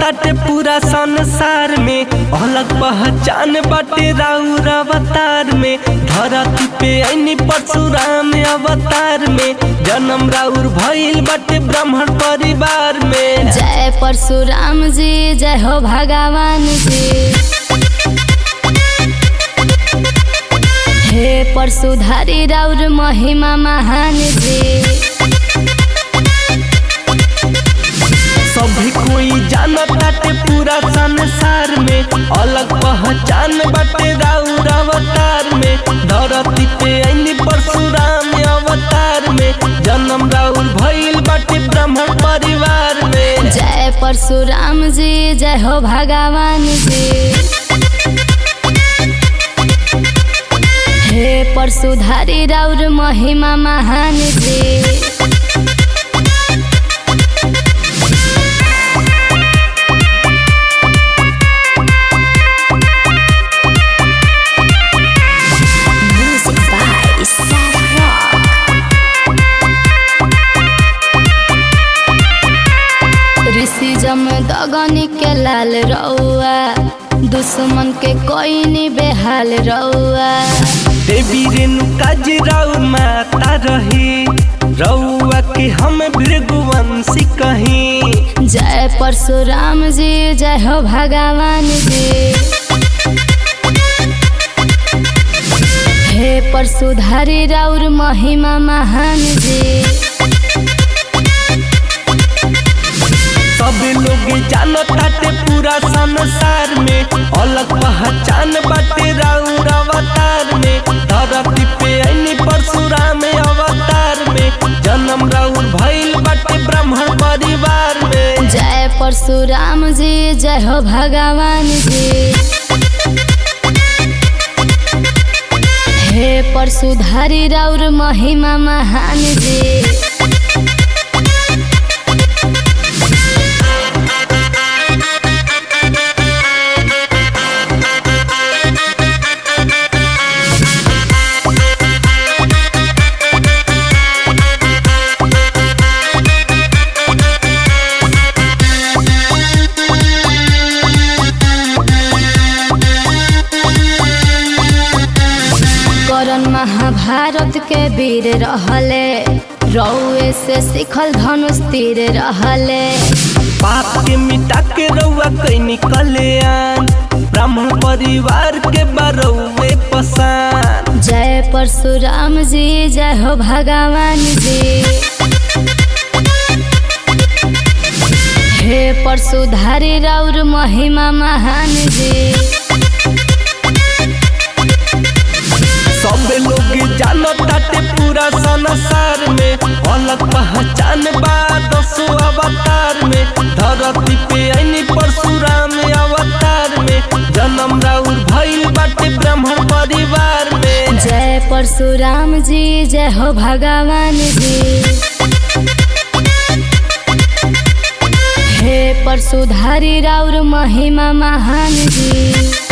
ताटे पूरा संसार में अलग पहचान बाटे राउर अवतार में धरती पे ऐनी परशुराम अवतार में जन्म राउर भइल बाटे ब्राह्मण परिवार में जय परशुराम जी जय हो भगवान जी हे परशुधारी राउर महिमा महान जी सभी कोई जानत ताटे पूरा संसार में अलग पहचान बाटे राउर अवतार में धरती पे ऐनी परशुराम अवतार में जन्म राउर भइल बाटे ब्राह्मण परिवार में जय परशुराम जी जय हो भगवान जी हे परशुधारी राउर महिमा महान जी Music by Sarah Rock. ऋषि जम दगनी के लाल रउआ दुश्मन के कोई नहीं बेहाल रउआ देवी रेणुका जी राउर माता रही रउआ के हम भृगुवंशी कहीं जय परशुराम जी जय हो भगवान जी हे परशुधारी राउर महिमा महान जी सब लोग जानत ताटे पूरा संसार में अलग पहचान बाटे राउर अवतार में धरती पे ऐनी परशुराम अवतार में जन्म राउर भइल बाटे ब्राह्मण परिवार में जय परशुराम जी जय हो भगवान जी हे परशुधारी राउर महिमा महान जी करण महाभारत के वीर रहले रउए से सिखल धनुष तीर रहले पाप के मिटा के रउआ कैनी कल्याण ब्राह्मण परिवार के बरौए पसान जय परशुराम जी जय हो भगवान जी हे परशुधारी राउर महिमा महान जी सब लोग जानत ताटे पूरा संसार में अलग पहचान बा दसो अवतार में धरती पे ऐनी परशुराम अवतार में जन्म राउर भइल बाटे ब्राह्मण परिवार में जय परशुराम जी जय हो भगवान जी हे परशुधारी राउर महिमा महान जी